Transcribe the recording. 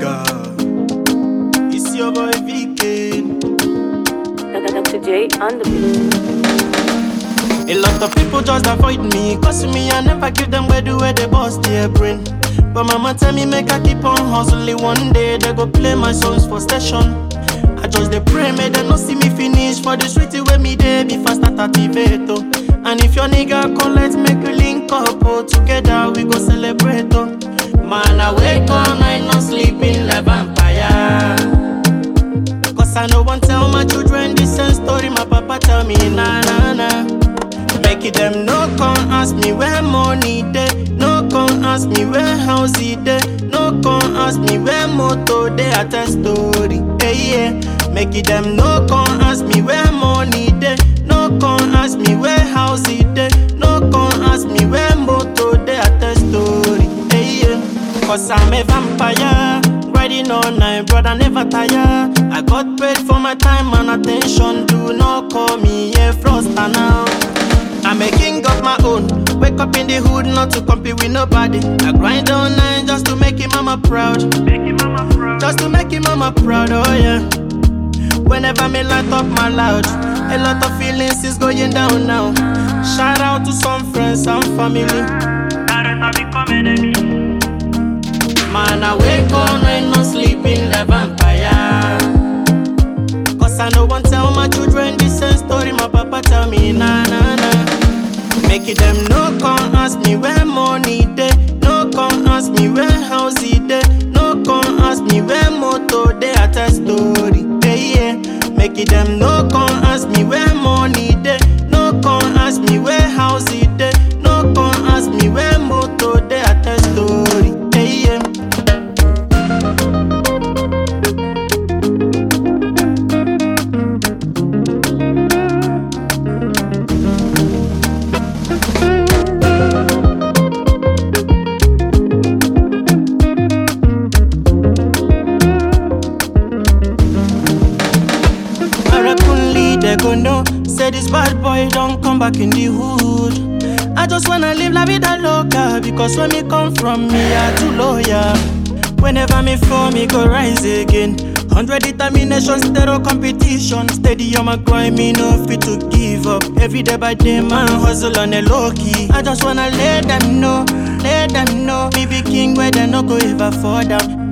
nigga. It's your boy VK. Dr. J on the beat. A lot of people just avoid me, cause me I never give them where the way they bust their brain. But mama tell me make I keep on hustling. One day they go play my songs for station. I just dey pray may they no see me finish for the street where me dey before I start activate oh. And if your nigga collect make we link up oh, together we go celebrate oh. Man I wake all night no sleeping like vampire. Cause I no want tell my children the same story my papa tell me na na na. Make it them no come ask me where money dey, no come ask me where house it dey, no come ask me where motor dey. I tell story, hey yeah. Make it them no come ask me where money dey, no come ask me where house it dey, no come ask me where motor dey. I tell story, hey yeah. Cause I'm a vampire. Riding all night, brother, never tire. I got paid for my time and attention. Do not call me a froster now. I'm a king of my own. Wake up in the hood, not to compete with nobody. I grind all night just to make him mama proud. Just to make him mama proud, oh yeah. Whenever me light up my loud, a lot of feelings is going down now. Shout out to some friends and family. Man, I wake all night, no sleeping like vampire. Cause I no want tell my children the same story my papa tell me, na na na. Make it them no come ask me where money dey, no come ask me where house it dey, no come ask me where motor dey. I tell story, hey yeah. Make it them no come ask me where money dey, no come ask me where house it dey, no come ask me where motor dey. I tell story, hey yeah. Miracully, they go know. Say this bad boy don't come back in the hood. I just wanna live la vida loca because when me come from me, I too loyal. Whenever me fall, me go rise again. Hundred determination, zero competition. Steady on my grind, me no fit to give up. Every day by day, man hustle on a low key. I just wanna let them know, let them know. Me be king where they no go ever fall down.